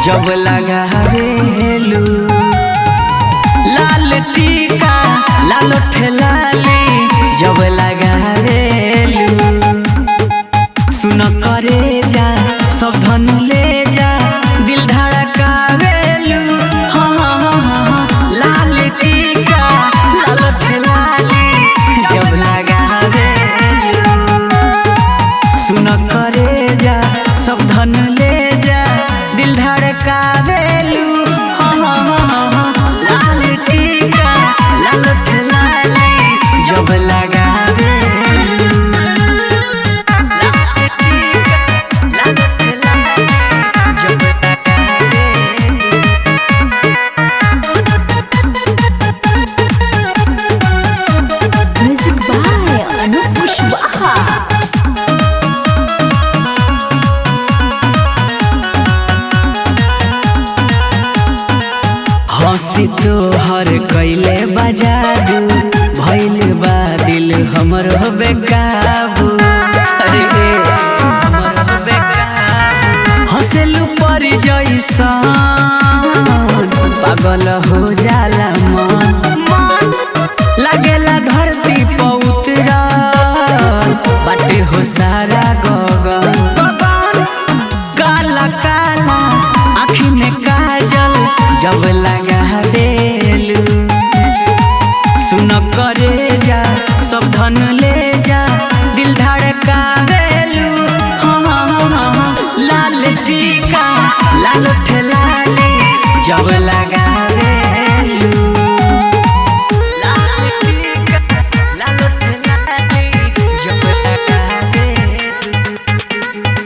जब लगावेलू लाल टीका लाल ठेलाली जब लगावेलू सुन करे जा सब धन ले जा दिल धड़कावेलू हाँ हाँ हाँ हाँ हाँ लाल टीका लाल ठेलाली जब लगावेलू सुन करे जा सब धन ले जा दिल धड़कावेलू हाँ हाँ हाँ हाँ हाँ लाल टीका लाल ठेलाली जब लगावेलू लाल टीका लाल ठेलाली जब लगावेलू Music by Anup Kushwaha. हंसी तो हर कैले बजादू भैल बा दिल हमर बेकाबू अरे रे, हमर बेकाबू। हंसेलू पर जैसन पागल हो जाला मन मन लागेला धरती पर उतरल बाटे हो सारा गगन गगन काला काला आँखी में काजल जब लगा देलू सुन करे जा सब धन ले जा दिल धड़का देलू हाँ हाँ हाँ हाँ हाँ लाल टीका लाल ठेलाली जब लगा देलू लाल टीका लाल ठेलाली जब लगा देलू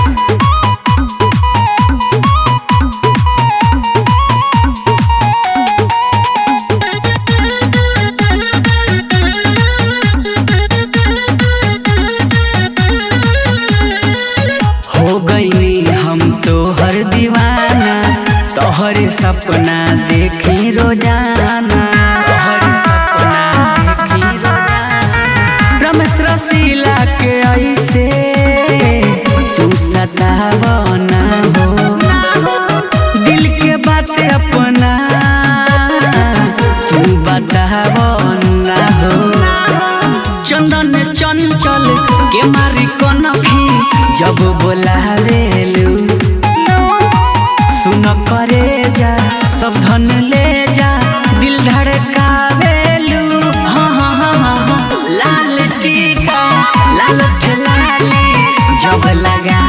हो गई हम तो हर दीवाना तोहर सपना देखी रोजाना तोहर सपना देखी रोजाना रमेश रसीला के ऐसे तू सतावना हो दिल के बात अपना तू बतावना हो चंदन चंचल के मारी कनखी जब बोलावेलू सुन करे जा सब धन ले जा दिल धड़कावेलू हाँ हाँ हाँ हाँ हाँ लाल टीका लाल ठेलाली जब लगा